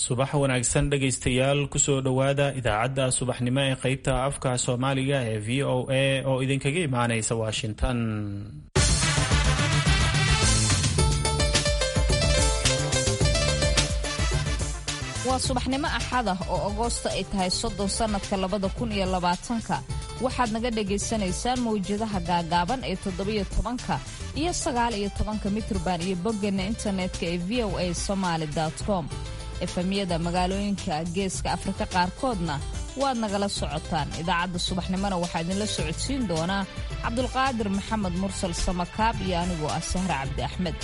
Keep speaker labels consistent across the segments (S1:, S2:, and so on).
S1: subax wanaagsan dhegaystayaal kusoo dhowaada idaacadda subaxnimo ee qeybta afka soomaaliga ee v o a oo idinkaga imaanaysa washington
S2: waa subaxnimo axad ah oo agoosta ay tahay soddon sannadka labada kun iyo labaatanka waxaad naga dhagaysanaysaan mawjadaha gaagaaban ee toddobiyo tobanka iyo sagaal iyo tobanka mitrban iyo boggeena internetka ee v o a somaali com efemyada magaalooyinka geeska afrika qaarkoodna waad nagala socotaan idaacadda subaxnimona waxaa idinla socodsiin doonaa cabdulqaadir maxamed mursal samakaab iyo anigoo ah sahre cabdi axmed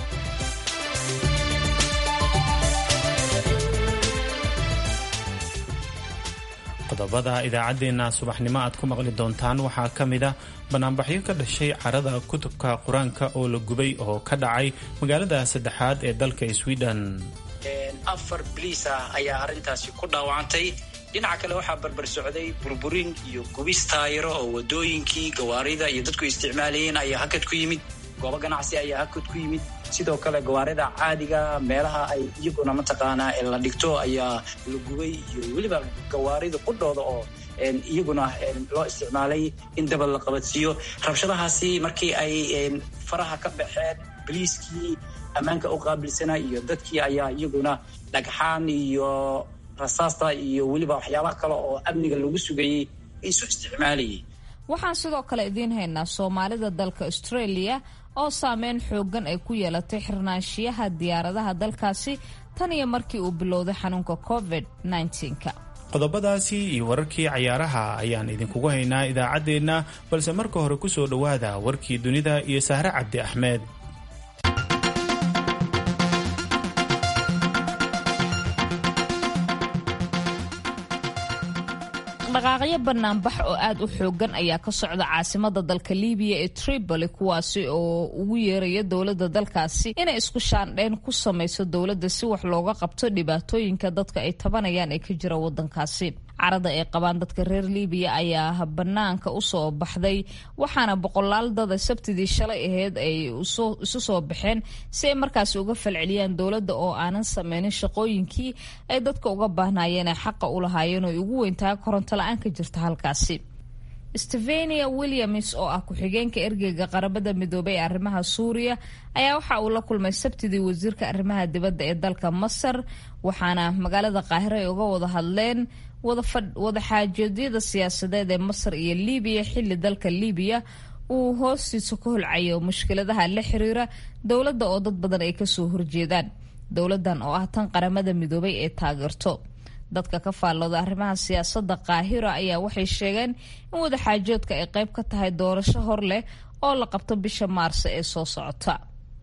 S1: qodobada idaacaddeenna subaxnimo aad ku maqli doontaan waxaa ka mid ah banaanbaxyo ka dhashay carada kutubka qur-aanka oo la gubay oo ka dhacay magaalada saddexaad ee dalka sweden
S3: afar biliis ah ayaa arrintaasi ku dhaawacantay dhinaca kale waxaa barbar socday burburin iyo gubis taayiro oo wadooyinkii gawaarida iyo dadku isticmaalayeen ayaa hakad ku yimid goobo ganacsi ayaa hakad ku yimid sidoo kale gawaarida caadiga meelaha ay iyaguna mataqaanaa la dhigto ayaa la gubay iyo weliba gawaarida qudhooda oo iyaguna loo isticmaalay in dabad la qabadsiiyo rabshadahaasi markii ay faraha ka baxeen biliiskii ammaanka u qaabilsana iyo dadkii ayaa iyaguna dhagxaan iyo rasaasta iyo weliba waxyaabaha kale oo amniga lagu sugayey isu isticmaalayay
S2: waxaan sidoo kale idiin haynaa soomaalida dalka australia oo saameyn xoogan ay ku yeelatay xirnaanshiyaha diyaaradaha dalkaasi tan iyo markii uu bilowday xanuunka covid -19ka
S1: qodobadaasi iyo wararkii cayaaraha ayaan idinkugu haynaa idaacaddeenna balse marka hore kusoo dhowaada warkii dunida iyo sahre cabdi axmed
S2: dhaqaaqyo banaanbax oo aad u xoogan ayaa ka socda caasimada dalka libiya ee tripoli kuwaasi oo ugu yeeraya dowladda dalkaasi inay isku shaandheyn ku samayso dowladda si wax looga qabto dhibaatooyinka dadka ay tabanayaan ee ka jira wadankaasi carada ay qabaan dadka reer libiya ayaa banaanka usoo baxday waxaana boqolaal dada sabtidii shalay aheyd ay isu soo baxeen si ay markaasi uga falceliyaan dowladda oo aanan sameynin shaqooyinkii ay dadka uga baahnaayeen ee xaqa u lahaayeen oo ugu weyntahay koronto la-aan ka jirta halkaasi stevenia williams oo ah ku-xigeenka ergeyga qarabada midoobay ee arrimaha suuriya ayaa waxa uu la kulmay sabtidii wasiirka arrimaha dibadda ee dalka masar waxaana magaalada qaahiro ay uga wada hadleen wadaxaajoedyada siyaasadeed ee masar iyo libiya xilli dalka libiya uu hoostiisa ka holcayo mushkiladaha la xiriira dowladda oo dad badan ay kasoo horjeedaan dowladan oo ah tan qaramada midoobay ee taageerto dadka ka faallooda arrimaha siyaasadda qaahiro ayaa waxay sheegeen in wadaxaajoodka ay qayb ka tahay doorasho hor leh oo la qabto bisha maarso ee soo socota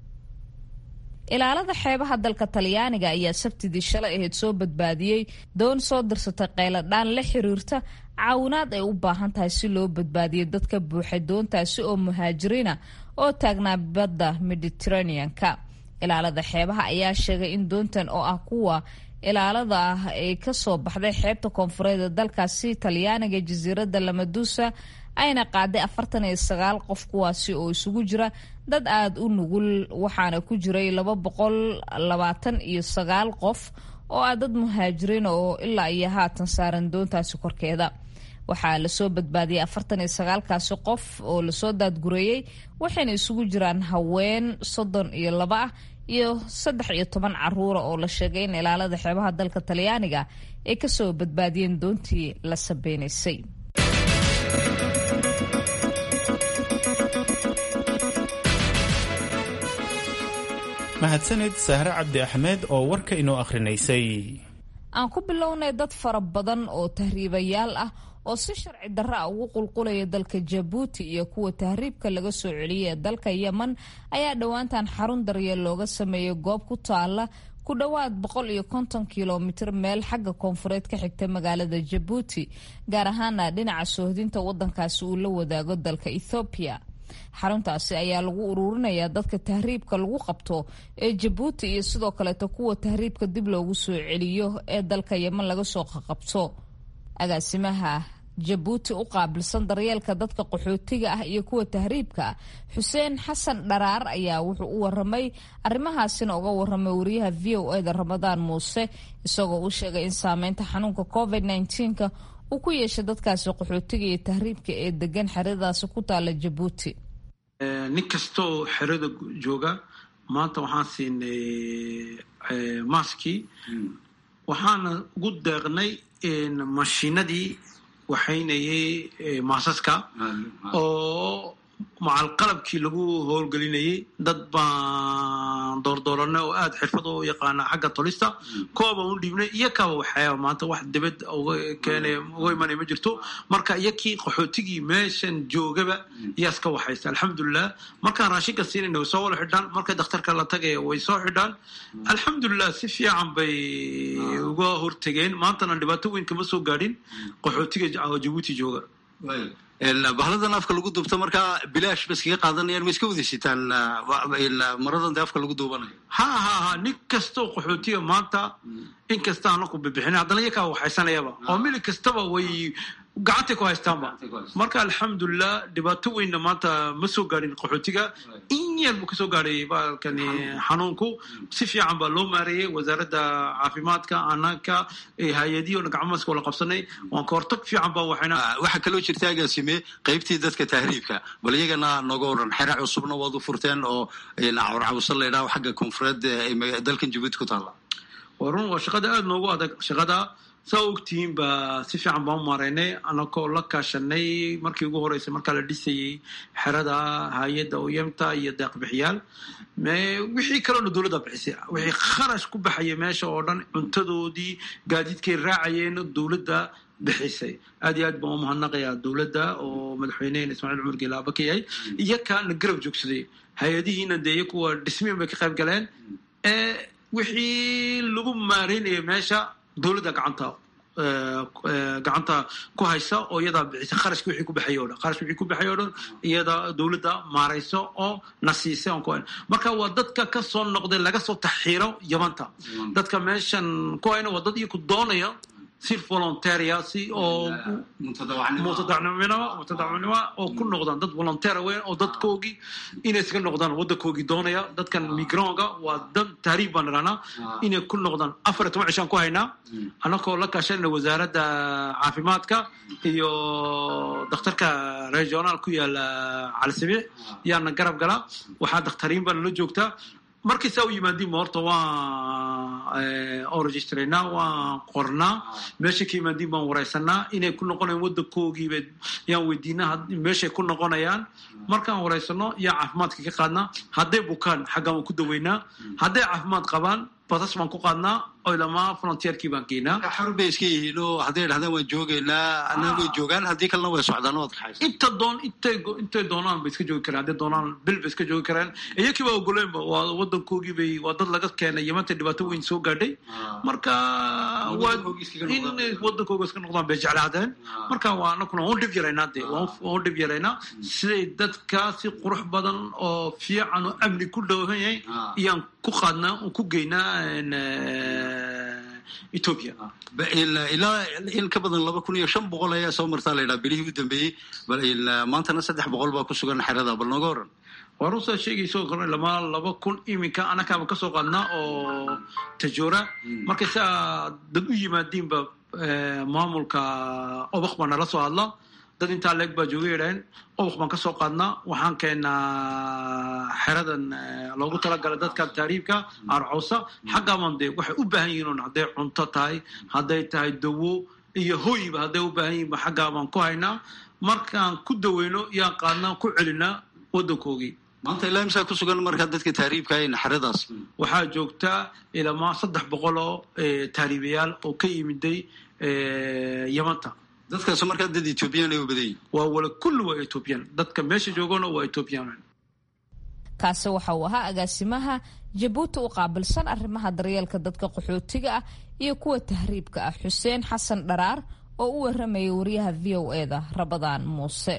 S2: ilaalada xeebaha dalka talyaaniga ayaa sabtidii shalay ahayd soo badbaadiyey doon soo dirsatay qayladhaan la xiriirta caawinaad ay u baahan tahay si loo badbaadiyo dadka buuxay doontaasi oo muhaajiriina oo taagnaa badda mediteraneanka ilaalada xeebaha ayaa sheegay in doontan oo ah kuwa ilaalada ah ay kasoo baxday xeebta koonfureed ee dalkaasi talyaaniga jasiiradda lamadusa ayna qaaday afartan iyo sagaal qof kuwaasi oo isugu jira dad aada u nugul waxaana ku jiray laba boqol labaatan iyo sagaal qof oo ah dad muhaajiriin oo ilaa iyo haatan saaran doontaasi korkeeda waxaa lasoo badbaadiyay afartan iyo sagaalkaasi qof oo lasoo daadgureeyey waxayna isugu jiraan haween soddon iyo laba ah iyo saddex iyo toban caruura oo la sheegay in ilaalada xeebaha dalka talyaaniga ay kasoo badbaadiyeen doontii la sabeynaysay
S1: mahadsanid sahre cabdi axmed oo warka inoo akhrinaysay
S2: aan ku bilownay dad fara badan oo tahriibayaal ah oo si sharci darro ah ugu qulqulaya dalka jabuuti iyo kuwa tahriibka laga soo celiyay ee dalka yemen ayaa dhowaantan xarun daryeel looga sameeyay goob ku taala ku dhowaad boqol iyo konton kilomitir meel xagga koonfureed ka xigta magaalada jabuuti gaar ahaana dhinaca soohdinta wadankaasi uu la wadaago dalka ethoobiya xaruntaasi ayaa lagu uruurinayaa dadka tahriibka lagu qabto ee jabuuti iyo sidoo kaleeto kuwa tahriibka dib loogu soo celiyo ee dalka yemen laga soo qaqabto agaasimaha jabuuti u qaabilsan daryeelka dadka qaxootiga ah iyo kuwa tahriibka ah xuseen xasan dharaar ayaa wuxuu u waramay arrimahaasina uga waramay wariyaha v o eda ramadaan muuse isagoo u sheegay in saameynta xanuunka covid nka uu ku yeeshay dadkaasi qaxootiga iyo tahriibka ee degan xeradaasi ku taala jabuuti
S4: nin kastaoo xerada jooga maanta waxaan siinay maskii waxaana ugu deeqnay mashiinadii waxaynayay maasaska oo macal qalabkii lagu howlgelinayay dad baan doordooranay oo aada xirfad u yaqaana xagga tolista kuwabaan u dhiibnay iyo kaba waxyaaba maanta wax dibad uga keenay uga imanay ma jirto marka iyo kii qaxootigii meeshan joogaba iyaa iska waxaysta alxamdulilah markaan raashinka siinayna way soo wala xidhaan markay dakhtarka la tagaya way soo xidhaan alxamdulilah si fiican bay uga hortegeen maantana dhibaato weyn kama soo gaadhin qaxootiga jabuuti jooga
S5: bahladan afka lagu duubto markaa bilaash ba iskaga qaadanayaan ma iska wadaysitaan maradan de afka lagu duubanayo
S4: ha ha ha nin kastoo qaxootiga maanta in kasta anaku bibixina haddana iyakaa waxaysanayaba oo mili kastaba way gacantay ku haystaanba marka alxamdulilah dhibaato weynna maanta ma soo gaadhin qaxootiga in yar buu kasoo gaadhay baalkani xanuunku si fiican baa loo maareeyey wasaaradda caafimaadka anaka hay-adihi o gacmaska wala qabsanay waan ka hortag fiican baa waxayna
S5: waxaa kaloo jirta agaasime qaybtii dadka tahriibka bal iyagana nooga waran xera cusubna waad u furteen oo cawrcawsa laydhaho xagga koonfureed dalkan jabuuti ku taalla
S4: waa run waa shaqada aada noogu adag shaqada saa ogtihiin baa si fiican baan u maareynay anakoo la kaashanay markii ugu horeysay markaa la dhisayey xerada hay-adda oyamta iyo deeqbixiyaal wixii kaloona dowladda bixisay wixii kharash ku baxaya meesha oo dhan cuntadoodii gaadiidkay raacayeen dowladda bixisay aad iyo aad baan u mahadnaqayaa dowladda oo madaxweynehena ismaaciil cumar geelaaba ka yahay iyo kaana garab joogsaday hay-adihiina dee iyo kuwa dhismiin bay ka qayb galeen wixii lagu maareynaya meesha dowladda gacanta gacanta ku haysa oo iyadaa bixisa kharashki wixii ku baxay o dhan kharash wixii ku baxay o dhan iyada dowladda maarayso oo na siisay on ku marka waa dadka ka soo noqday laga soo taxiiro yamanta dadka meeshan ku hayna waa dad iyo ku doonaya si volontaria si oo mutadacnimo mutadacnimo oo ku noqdaan dad volontaira weyn oo dadkoogii inay iska noqdaan waddankoogii doonaya dadkan migronga waa dad tahriib baan idhahnaa inay ku noqdaan afar iyo toban cishaan ku haynaa annagoo la kaashanayna wasaaradda caafimaadka iyo dakhtarka regionaal ku yaala calisabiix yaana garab galaa waxaa dakhtariin baa nala joogtaa markay saa u yimaadiinba horta waan oo registraynaa waan qornaa meeshay ka yimaadiin baan wareysanaa inay ku noqonayan waddankoogiiba yaan weydiinaa meeshay ku noqonayaan markaan wareysano yaa caafimaadka ka qaadnaa hadday bukaan xaggaan waan ku daweynaa hadday caafimaad qabaan basas baan ku qaadnaa oo ilamaa frontierkii baan geynaa
S5: xarun bay iska yihiin oo hadday dhahdaan waan joogaynaa ana way joogaan haddii kalena way socdaan oo adkaxaysa
S4: inta doon intay intay doonaan bay iska joogi karaan hadday doonaan bil bay iska joogi karaan iyakii baa ogoleenba waa waddankoogii bay waa dad laga keenay yamanta dhibaato weyn soo gaadhay marka waa in waddankooga iska noqdaan bay jeclaadeen marka waa anakuna waan dhib yaraynaa dee waan dhib yaraynaa siday dadka si qurux badan oo fiican oo amni ku dhowhan yahay iyaan ku qaadnaa ku geynaa ethiopia
S5: ilaa in ka badan laba kun iyo shan boqol ayaa soo martaa la yidhaha bilihii u dambeeyey bal maantana saddex boqol baa ku sugan xerada bal nooga waran
S4: waa runsaa sheegayso kor lama laba kun iminka anakaaba kasoo qaadnaa oo tajoora markay saa dad u yimaadiinba maamulka obak baa nala soo hadla dad intaa leeg baa jooga yidhaaheen obak baan kasoo qaadnaa waxaan keenaa xeradan loogu talagala dadka taariibka arcawsa xaggaaban dee waxay u baahan yihiin un hadday cunto tahay hadday tahay dawo iyo hoyba hadday u baahan yihinba xaggaabaan ku haynaa markaan ku daweyno yaan qaadnaa ku celinaa waddankoogii
S5: maanta ilaa imsaa ku sugan markaa dadka tahriibka in xeradaas
S4: waxaa joogtaa ilamaa saddex boqol oo tahriibayaal oo ka yimiday yamanta
S5: dadkaas markaa dad ethoobiyan ay u badan yihin
S4: waa wala kulli waa ethoobiyan dadka meesha joogana waa ethoobiyan
S2: kaasi waxa uu ahaa agaasimaha jabuuti u qaabilsan arrimaha daryeelka dadka qaxootiga ah iyo kuwa tahriibka ah xuseen xasan dharaar oo u waramayay wariyaha v o eda rabadaan muuse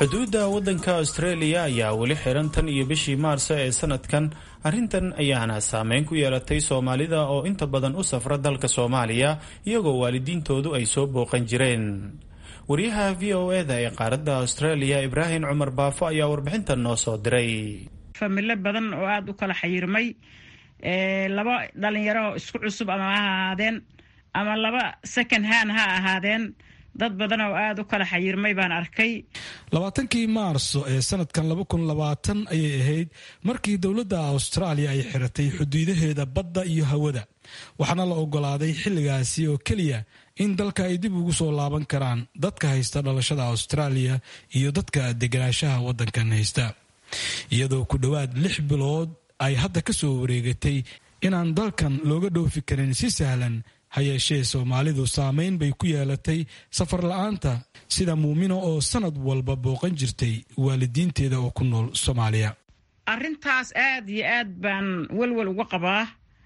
S1: xuduudda waddanka australia ayaa weli xiran tan iyo bishii maarso ee sanadkan arrintan ayaana saameyn ku yeelatay soomaalida oo inta badan u safra dalka soomaaliya iyagoo waalidiintoodu ay soo booqan jireen wariyaha v o eda ee qaaradda australia ibraahim cumar baafo ayaa warbixintan noo soo diray
S6: familo badan oo aada u kala xayirmay laba dhalinyaro isku cusub ama ha ahaadeen ama laba second hand ha ahaadeen dad badan oo aada u kala xayirmay baan arkay
S7: labaatankii maarso ee sanadkan laba kun labaatan ayay ahayd markii dowladda austraaliya ay xiratay xuduudaheeda badda iyo hawada waxaana la ogolaaday xilligaasi oo keliya in dalka ay dib ugu soo laaban karaan dadka haysta dhalashada austraaliya iyo dadka deganaanshaha waddankan haysta iyadoo ku dhowaad lix bilood ay hadda ka soo wareegatay inaan dalkan looga dhoofi karin si sahlan ha yeeshee soomaalidu saameyn bay ku yeelatay safar la-aanta sida muumino oo sanad walba booqan jirtay waalidiinteeda oo ku nool soomaaliya
S6: arrintaas aad iyo aad baan welwel uga qabaa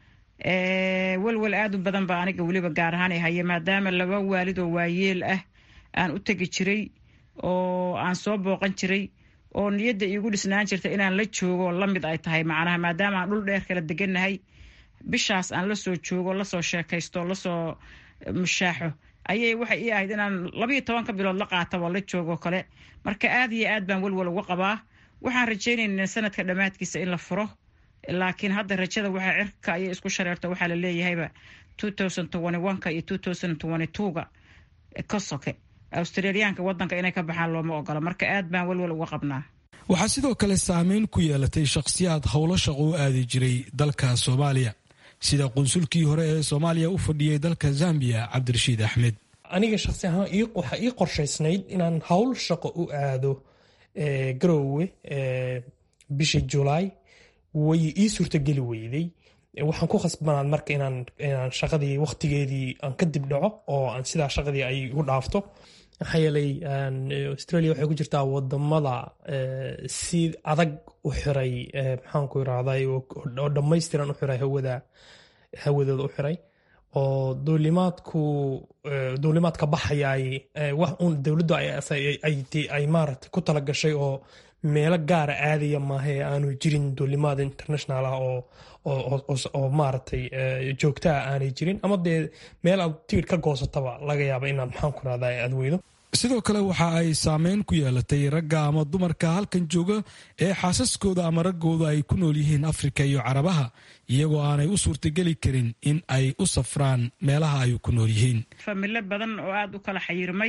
S6: welwel aad u badan ba aniga weliba gaar ahaan ay haya maadaama laba waalid oo waayeel ah aan u tegi jiray oo aan soo booqan jiray oo niyadda iigu dhisnaan jirta inaan la joogo la mid ay tahay macnaha maadaama aan dhul dheer kala degannahay bishaas aan lasoo joogo lasoo sheekaysto lasoo mushaaxo ayay waxay ii ahayd inaan labayo tobanka bilood la qaataba la joogoo kale marka aad iyo aad baan welwel uga qabaa waxaan rajaynaynaa sanadka dhammaadkiisa in la furo laakiin hadda rajada waxaa cirka ayay isku shareerta waxaa la leeyahayba ka iyo ga ka soke australiyaanka wadanka inay ka baxaan looma ogola marka aad baan welwel uga qabnaa
S7: waxaa sidoo kale saameyn ku yeelatay shakhsiyaad howlo shaqo u aadi jiray dalka soomaaliya sida qunsulkii hore ee soomaaliya u fadhiyey dalka zambiya cabdirashiid axmed
S8: aniga shaksi ahaan waxaa ii qorshaysnayd inaan howl shaqo u aado garoowe bishii julaay way ii suurtageli weyday waxaan ku khasbanaad marka inaan shaqadii waqtigeedii aan ka dib dhaco oo aan sidaa shaqadii ay u dhaafto maxaa yeelay australia waxay ku jirtaa wadamada si adag u xiray maxaanku irahday oo dhammaystiran u xiray hawada hawadooda u xiray oo duulimaadku duulimaadka baxayay wax uun dowladdu ay maaragtay ku talagashay oo meelo gaara aadaya maahae aanu jirin duulimaad international ah oo maaragtay joogtaa aanay jirin ama dee meel aad tigid ka goosataba laga yaaba inaad maxaanku irahda aad weydo
S7: sidoo kale waxa ay saameyn ku yeelatay ragga ama dumarka halkan jooga ee xaasaskooda ama raggooda ay ku nool yihiin afrika iyo carabaha iyagoo aanay u suurtageli karin in ay u safraan meelaha ay ku nool yihiin
S6: familo badan oo aada u kala xayirmay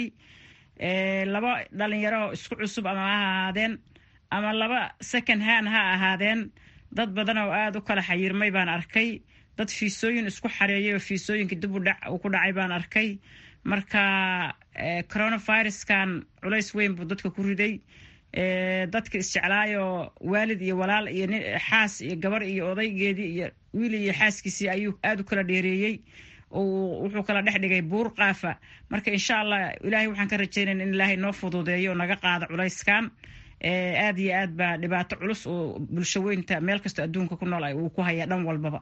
S6: laba dhalinyaro isku cusub ama ha ahaadeen ama laba second hand ha ahaadeen dad badan oo aada u kala xayirmay baan arkay dad fiisooyin isku xareeyay oo fiisooyinka dib uu ku dhacay baan arkay marka coronaviruskan culays weyn buu dadka ku riday dadka isjeclaayoo waalid iyo walaal iyo xaas iyo gabar iyo odaygeedii iyo wiil iyo xaaskiisii ayuu aada u kala dheereeyey wuxuu kala dhex dhigay buur qaafa marka insha allah ilaahay waxaan ka rajaynayna in ilaahay noo fududeeyo oo naga qaado culayskan aada iyo aad baa dhibaato culus oo bulsho weynta meel kastoo adduunka ku nool uu ku hayaa dhan walbaba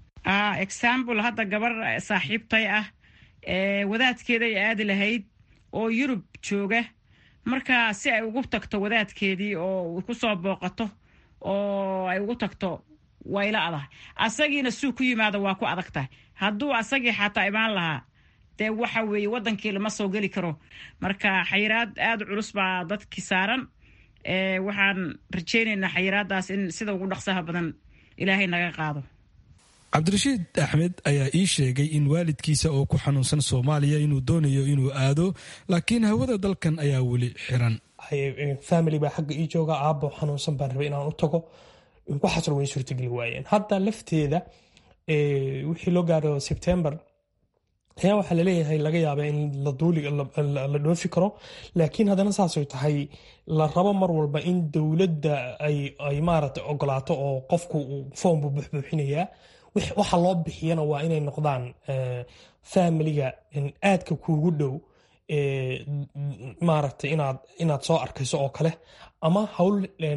S6: example hadda gabar saaxiibtay ah wadaadkeeday aadi lahayd oo yurub jooga marka si ay ugu tagto wadaadkeedii oo kusoo booqato oo ay ugu tagto wayla adag asagiina suu ku yimaado waa ku adag tahay hadduu asagii xataa imaan lahaa dee waxa weeye wadankii lama soo geli karo marka xayiraad aada culus baa dadkii saaran waxaan rajaynaynaa xayiraadaas in sida ugu dhaqsaha badan ilaahay naga qaado
S7: cabdirashiid axmed ayaa ii sheegay in waalidkiisa oo ku xanuunsan soomaaliya inuu doonayo inuu aado laakiin hawada dalkan ayaa weli xiran
S8: family baa xagga ii jooga aabo xanuunsan baan rabay inaan u tago waxaasna way suurtageli waayeen hadda lafteeda wixii loo gaaro sebtember ayaa waxaa laleeyahay laga yaaba in la dhoofi karo laakiin haddana saasay tahay la rabo mar walba in dowladda ay maaragtay ogolaato oo qofku foom buu buxbuuxinayaa waxa loo bixiyana waa inay noqdaan familiga aadka kuugu dhow maaragtay inaad inaad soo arkayso oo kale ama hawl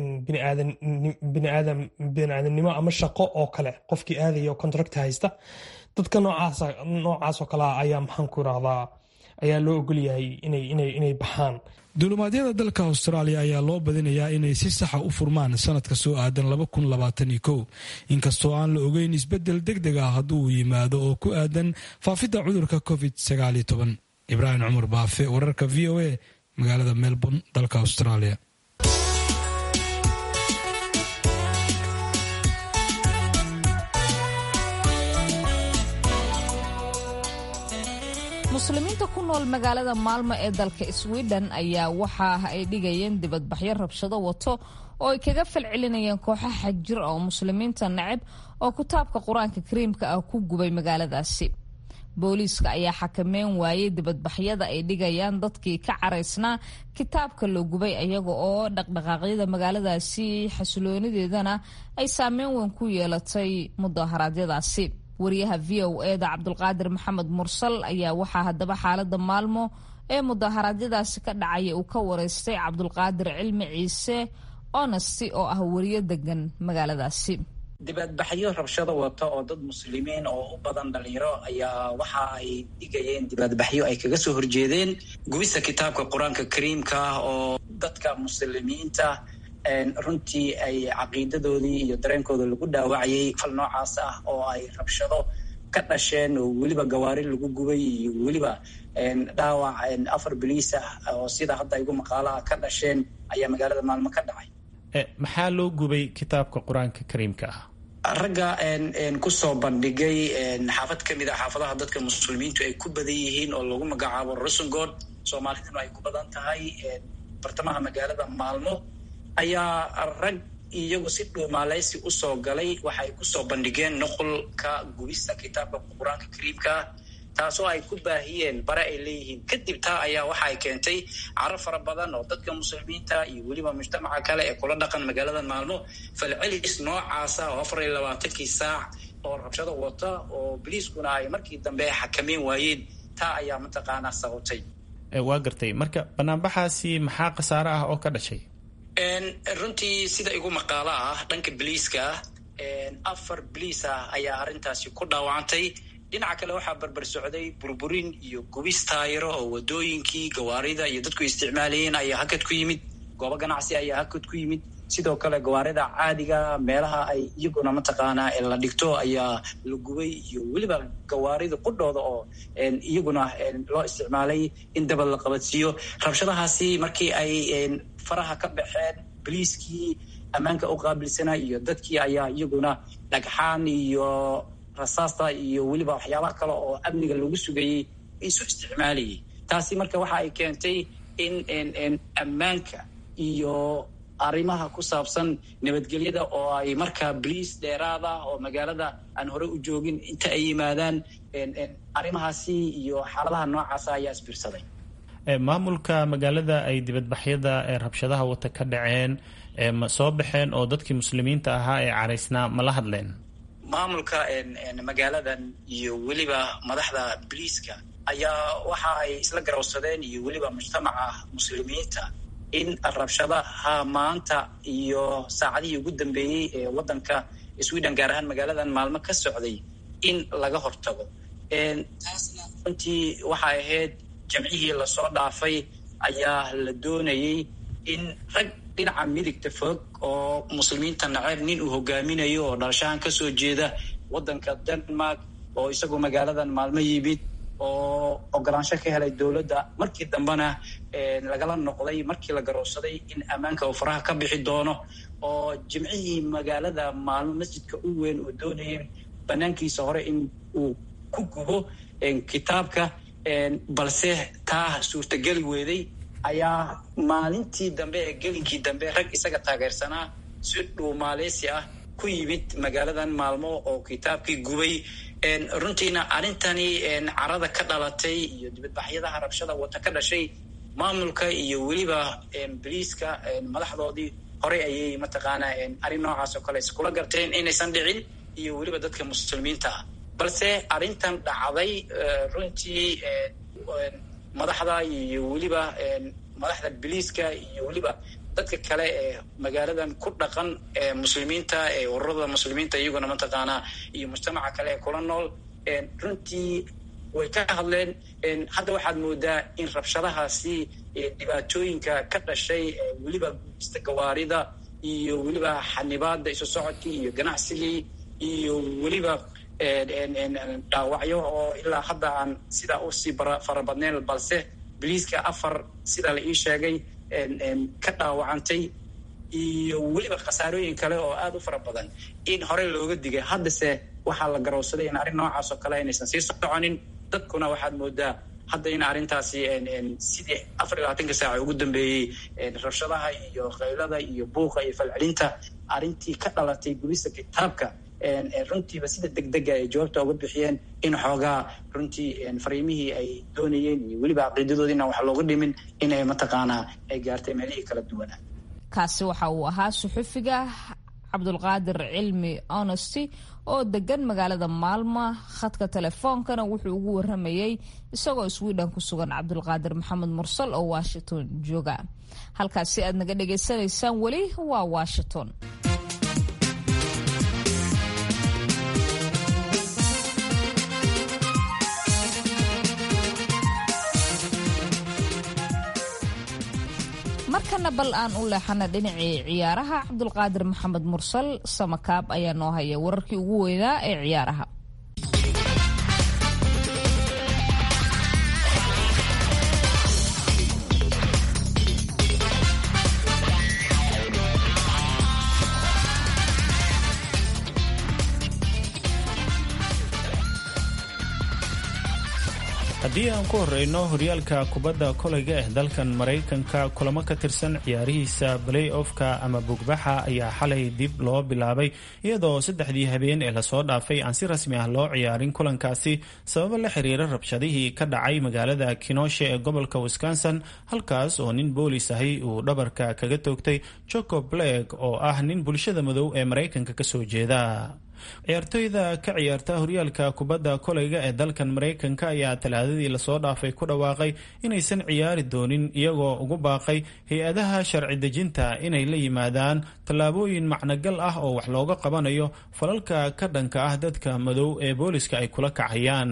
S8: biniaadamnimo ama shaqo oo kale qofkii aadaya oo contract haysta dadka noocaasoo kalea ayaa maxaan ku irahdaa ayaa loo ogolyahay inay baxaan
S7: duulimaadyada dalka austraaliya ayaa loo badinayaa inay si saxa u furmaan sanadka soo aadan inkastoo aan la ogeyn isbedel deg deg ah hadduu yimaado oo ku aadan faafidda cudurka covid ibraahim cumar baafe wararka v o a magaalada melbourne dalka australia
S2: muslimiinta ku nool magaalada maalmo ee dalka sweden ayaa waxa ay dhigayeen dibadbaxyo rabshado wato oo ay kaga falcelinayeen kooxo xagjir oo muslimiinta nacab oo kitaabka qur-aanka kariimka ah ku gubay magaaladaasi booliiska ayaa xakameyn waayey dibadbaxyada ay dhigayaan dadkii ka caraysnaa kitaabka la gubay iyaga oo dhaqdhaqaaqyada magaaladaasi xasiloonideedana ay saameyn weyn ku yeelatay mudaharaadyadaasi wariyaha v o eda cabdulqaadir maxamed mursal ayaa waxaa haddaba xaalada maalmo ee mudaharaadyadaasi ka dhacaya uu ka wareystay cabdulqaadir cilmi ciise onesty oo ah wariyo degan magaaladaasi
S3: dibadbaxyo rabshado wata oo dad muslimiin oo u badan dhalinyaro ayaa waxa ay dhigayeen dibadbaxyo ay kaga soo horjeedeen gubista kitaabka qur-aanka kariimka ah oo dadka muslimiinta runtii ay caqiidadoodii iyo dareenkooda lagu dhaawacayay fal noocaas ah oo ay rabshado ka dhasheen oo weliba gawaari lagu gubay iyo weliba dhaawac afar boliis ah oo sida hadda igu maqaalaha ka dhasheen ayaa magaalada maalmo ka dhacay
S1: maxaa loo gubay kitaabka qur-aanka kariimka ah
S3: ragga kusoo bandhigay xaafad ka mid a xaafadaha dadka muslimiintu ay ku badan yihiin oo lagu magacaabo rusungod soomaaliduna ay ku badan tahay bartamaha magaalada maalmo ayaa rag iyagu si dhuumaaleysi usoo galay waxay kusoo bandhigeen nuqulka gubista kitaabka qur-aanka kariimkaa taasoo ay ku baahiyeen bare ay leeyihiin kadib taa ayaa waxa ay keentay caro fara badan oo dadka muslimiinta iyo weliba mujtamaca kale ee kula dhaqan magaalada maalmo falcelis noocaasa oo afar iyo labaatankii saac oo rabshado wata oo boliiskuna ay markii dambe xakameyn waayeen taa ayaa mataqaanaa sababtay
S1: waa gartay marka banaanbaxaasi maxaa khasaare ah oo ka dhashay
S3: runtii sida igu maqaalo ah dhanka boliiska afar boliis ah ayaa arrintaasi ku dhaawacantay dhinaca kale waxaa barbar socday burburin iyo gubis taayiro oo wadooyinkii gawaarida iyo dadku isticmaalayeen ayaa hakad ku yimid goobo ganacsi ayaa hakad ku yimid sidoo kale gawaarida caadiga meelaha ay iyaguna mataqaanaa la dhigto ayaa la gubay iyo weliba gawaarida qudhooda oo iyaguna loo isticmaalay in dabad la qabadsiiyo rabshadahaasi markii ay faraha ka baxeen boliiskii ammaanka u qaabilsanaa iyo dadkii ayaa iyaguna dhagxaan iyo rasaasta iyo weliba waxyaabaha kale oo amniga lagu sugayey isu isticmaalayay taasi marka waxa ay keentay in ammaanka iyo arrimaha ku saabsan nabadgelyada oo ay markaa boliis dheeraad ah oo magaalada aan hore u joogin inta ay yimaadaan arrimahaasi iyo xaaladaha noocaasa ayaa isbiirsaday
S1: maamulka magaalada ay dibadbaxyada ee rabshadaha wata ka dhaceen ma soo baxeen oo dadkii muslimiinta ahaa ee caraysnaa ma la hadleen
S3: maamulka magaaladan iyo weliba madaxda boliiska ayaa waxa ay isla garowsadeen iyo weliba mujtamaca muslimiinta in rabshadaha maanta iyo saacadihii ugu dambeeyey ee waddanka sweden gaar ahaan magaaladan maalmo ka socday in laga hortago taasna runtii waxay ahayd jamcihii lasoo dhaafay ayaa la doonayay in rag dhinaca midigta fog oo muslimiinta naceeb nin uu hogaaminayo oo dhalashahan kasoo jeeda waddanka denmark oo isagu magaaladan maalmo yimid oo ogolaansho ka helay dowladda markii dambena lagala noqday markii la garowsaday in ammaanka uu faraha ka bixi doono oo jimcihii magaalada maalmo masjidka u weyn oo doonayay banaankiisa hore in uu ku gubo kitaabka balse taa suurtageli weeday ayaa maalintii dambe ee gelinkii dambe rag isaga taageersanaa si dhuumaaleysi ah ku yimid magaaladan maalmo oo kitaabkii gubay runtiina arrintani carada ka dhalatay iyo dibadbaxyadaha rabshada wata ka dhashay maamulka iyo weliba boliiska madaxdoodii horey ayay mataqaanaa arrin noocaas oo kale iskula garteen inaysan dhicin iyo weliba dadka muslimiinta ah balse arrintan dhacday runtii madaxda iyo weliba madaxda boliiska iyo weliba dadka kale ee magaaladan ku dhaqan ee muslimiinta ee ururada muslimiinta iyaguna mataqaanaa iyo mujtamaca kale ee kula nool runtii way ka hadleen hadda waxaad moodaa in rabshadahaasi dhibaatooyinka ka dhashay weliba gubista gawaarida iyo weliba xanibaada isu socodkii iyo ganacsigii iyo weliba dhaawacyo oo ilaa hadda aan sidaa usii farabadnayn balse boliiska afar sidaa la ii sheegay ka dhaawacantay iyo weliba khasaarooyin kale oo aada u fara badan in horey looga digay haddase waxaa la garowsaday in arrin noocaas oo kale inaysan sii soconin dadkuna waxaad moodaa hadda in arrintaasi sidii afar iyo labaatanka saaca ugu dambeeyey rabshadaha iyo qaylada iyo buuqa iyo falcelinta arrintii ka dhalatay gubista kitaabka runtiiba sida degdega ay jawaabta uga bixiyeen in xoogaa runtii fariimihii ay doonayeen iyo weliba caqiidadoodi inaan wax looga dhimin inay mataqaanaa ay gaartay meelihii kala duwanaa
S2: kaasi waxa uu ahaa suxufiga cabdulqaadir cilmi honesty oo degan magaalada maalma khadka telefoonkana wuxuu ugu waramayey isagoo sweden ku sugan cabdulqaadir maxamed mursal oo washington jooga halkaasi aad naga dhagaysanaysaan weli waa washington markana bal aan u leexana dhinacii ciyaaraha cabdulqaadir maxamed mursal samakaab ayaa noo haya wararkii ugu weynaa ee ciyaaraha
S1: haddii aan ku horeyno horyaalka kubadda koleyga ee dalkan maraykanka kulamo ka tirsan ciyaarihiisa balay offka ama bugbaxa ayaa xalay dib loo bilaabay iyadoo saddexdii habeen ee lasoo dhaafay aan si rasmi ah loo ciyaarin kulankaasi sababo la xiriira rabshadihii ka dhacay magaalada kinoshe ee gobolka wisconsin halkaas oo nin boolis ahi uu dhabarka kaga toogtay joko bleg oo ah nin bulshada madow ee maraykanka kasoo jeeda ciyaartoyda ka ciyaarta horyaalka kubadda koleyga ee dalkan maraykanka ayaa talaadadii lasoo dhaafay ku dhawaaqay inaysan ciyaari doonin iyagoo ugu baaqay hay-adaha sharci dejinta inay la yimaadaan tallaabooyin macnogal ah oo wax looga qabanayo falalka ka dhanka ah dadka madow ee booliska ay kula kacayaan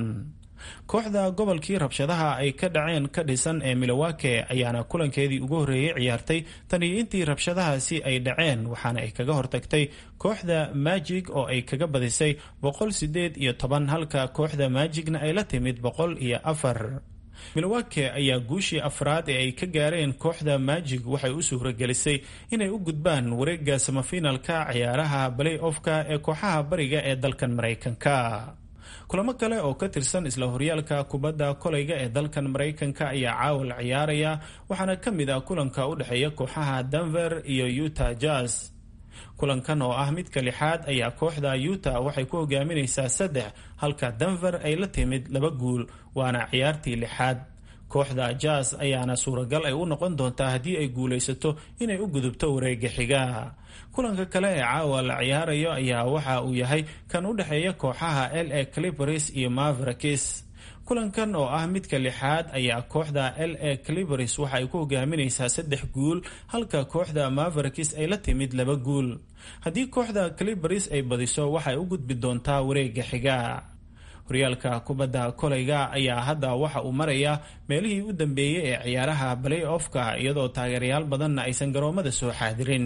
S1: kooxda gobolkii rabshadaha ay ka dhaceen ka dhisan ee milowake ayaana kulankeedii ugu horreeyey ciyaartay tan iyo intii rabshadahaasi ay dhaceen waxaana ay kaga hortagtay kooxda majig oo ay kaga badisay boqol sideed iyo toban halka kooxda majigna ay la timid boqol iyo afar milowake ayaa guushii afraad ee ay ka gaareen kooxda majig waxay u suuragelisay inay u gudbaan wareega samafinalka ciyaaraha balay offka ee kooxaha bariga ee dalkan maraykanka kulamo kale oo ka tirsan isla horyaalka kubadda koleyga ee dalkan maraykanka ayaa caawa la ciyaaraya waxaana ka mid ah kulanka u dhexeeya kooxaha denver iyo utah jazz kulankan oo ah midka lixaad ayaa kooxda utah waxay ku hogaaminaysaa saddex halka denver ay la timid laba guul waana ciyaartii lixaad kooxda jazz ayaana suuragal ay u noqon doontaa haddii ay guulaysato inay u gudubto wareega xiga kulanka kale ee caawa la ciyaarayo ayaa waxa uu yahay kan u dhexeeya kooxaha l a clipers iyo mavrakis kulankan oo ah midka lixaad ayaa kooxda l a clipers waxa ay ku hogaaminaysaa saddex guul halka kooxda mavrakis ay la timid laba guul haddii kooxda clipers ay badiso waxay u gudbi doontaa wareega xiga horyaalka kubadda koleyga ayaa hadda waxa uu marayaa meelihii u dambeeyey ee ciyaaraha balay offka iyadoo taageerayaal badanna aysan garoomada soo xaadirin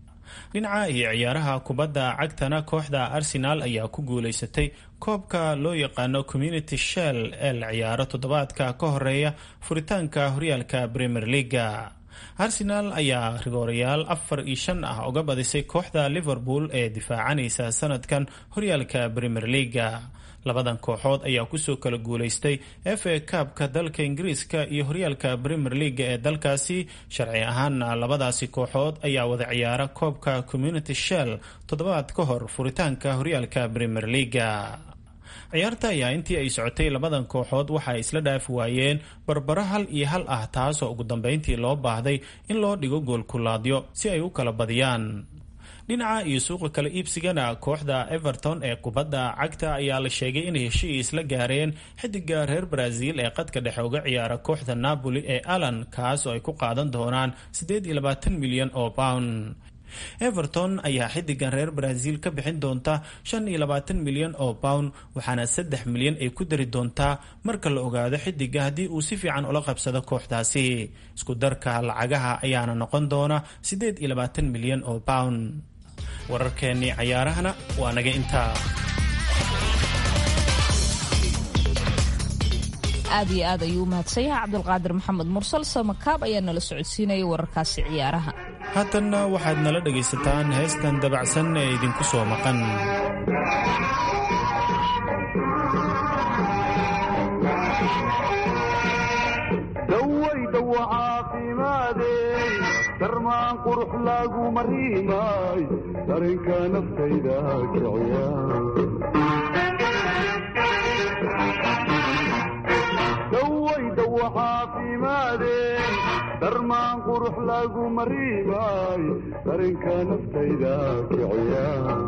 S1: dhinaca iyo ciyaaraha kubadda cagtana kooxda arsenal ayaa ku guulaysatay koobka loo yaqaano community shell ee la ciyaaro toddobaadka ka horeeya furitaanka horyaalka premier leaga arsenal ayaa rigoorayaal afar iyo shan ah uga badisay kooxda liverpool ee difaacanaysa sanadkan horyaalka premier leaga labadan kooxood ayaa kusoo kala guulaystay f a kaabka dalka ingiriiska iyo horyaalka premier leaga ee dalkaasi sharci ahaanna labadaasi kooxood ayaa wada ciyaara koobka community shell toddobaad ka hor furitaanka horyaalka premier leaga ciyaarta ayaa intii ay socotay labadan kooxood waxa ay isla dhaafi waayeen barbaro hal iyo hal ah taasoo ugu dambeyntii loo baahday in loo dhigo goolkulaadyo si ay u kala badiyaan dhinaca iyo suuqa kala iibsigana kooxda everton ee kubadda cagta ayaa la sheegay inay heshiis la gaareen xidiga reer brazil ee qadka dhexe uga ciyaara kooxda napoli ee allan kaas oo ay ku qaadan doonaan milyan oo pound everton ayaa xidigan reer brazil ka bixin doonta shan iyo labaatan milyan oo pound waxaana saddex milyan ay ku dari doontaa marka la ogaado xidiga haddii uu si fiican ula qabsado kooxdaasi isku darka lacagaha ayaana noqon doona siddeed iyo labaatan milyan oo pound wararkeennii cayaarahana waa naga intaa
S2: aad iyo aad ayuu u mahadsan yahay cabdulqaadir maxamed mursal samakaab ayaa nala socodsiinayay wararkaasi ciyaaraha
S1: haatanna waxaad nala dhegaysataan heestan dabacsan ee idinku soo maqan
S9: dawaydawa caafimaade darmaan qurux lagu mariimay darinka naftayda kiciya dawaydawa caafimaade darmaan qurux lagu mariimay darinka naftayda kiciya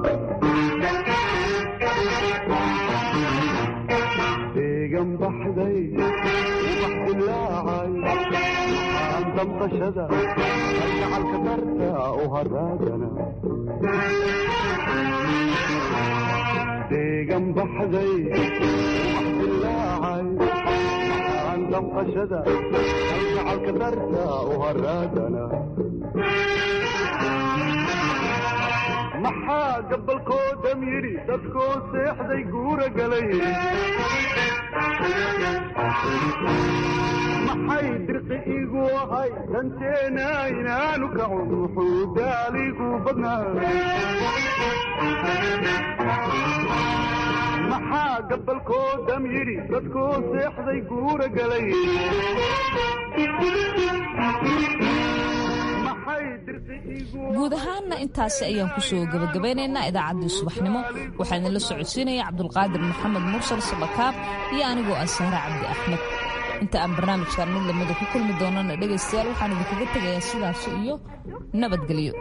S9: deegan baxday ubax dilaacay aan damqashada ayacalka darta u haraagana deegan baxday ubax dilaacay aan damqashada ayacalka darta u haraagana maxaa gabalkoodam yidhi dadkoo seexday guura galay maxay dirqi igu ahay danteena inaanu kacun wuxuu daaligu badnaa maxaa gabalkoodam yidhi dadkoo seexday guura galay
S2: guud ahaanna intaasi ayaan kusoo gabagabeynaynaa idaacaddii subaxnimo waxaa idinla socodsiinaya cabdulqaadir maxamed mursal sabakaab iyo anigoo ah sahre cabdi axmed inta aan barnaamijkan mid lamida ku kulmi doonana dhegaystayaal waxaan idinkaga tegayaa sidaas iyo nabadgelyo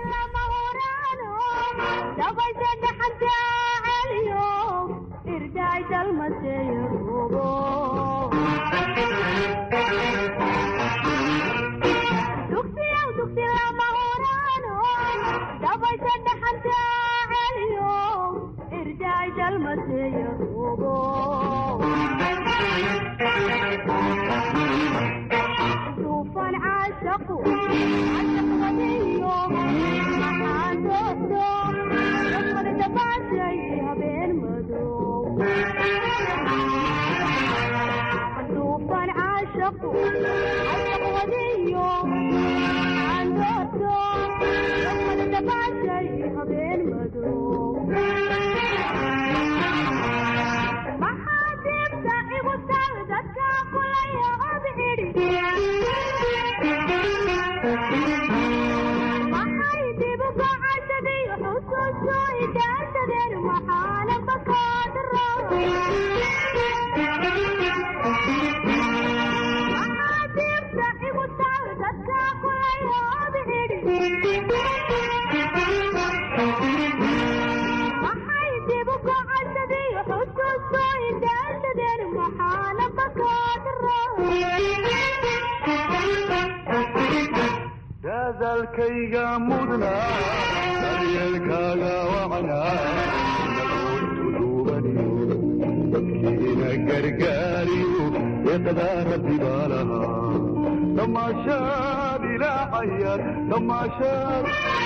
S9: dadaalkayga mudna daryeelkaaga wacnaa nagoontuduubaniyo dadkiina gargaariyo deeqdaa rabbi baa lahaa damaashaad ilaacayar damaashaad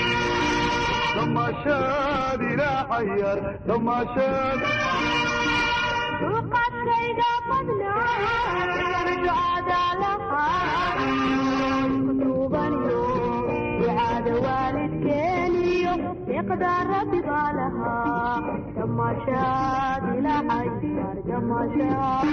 S9: damaashaad ilaacayar damaashaad
S10: dulqaadkayga badnaa ducada lahaa kutubaniyo ducada waalidkeeniyo deeqdaa rabbi baa lahaa damaashaad ilaacayar damaashaad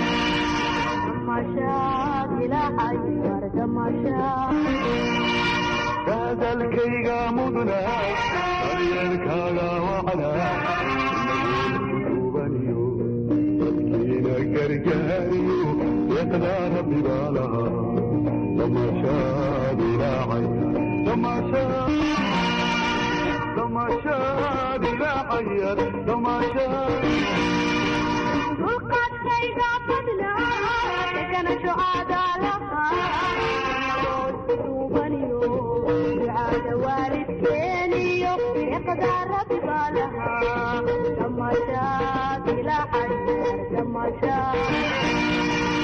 S10: damaashaad ilaacayar damaashaad
S9: dadaalkayga mudna daryeelkaaga wacnaa nagoontuduubaniyo dadkiina gargaariyo deeqdaa rabbi baa lahaa damaashaad ilaacaya damaashaad damaashaad ilaacaya damaashaad
S10: dulqaadkayga badnaa degana ducada lahaa duubaniyo ducada waalidkeeni deeqda rabi baa lahaa damashaad ilaahay damashaad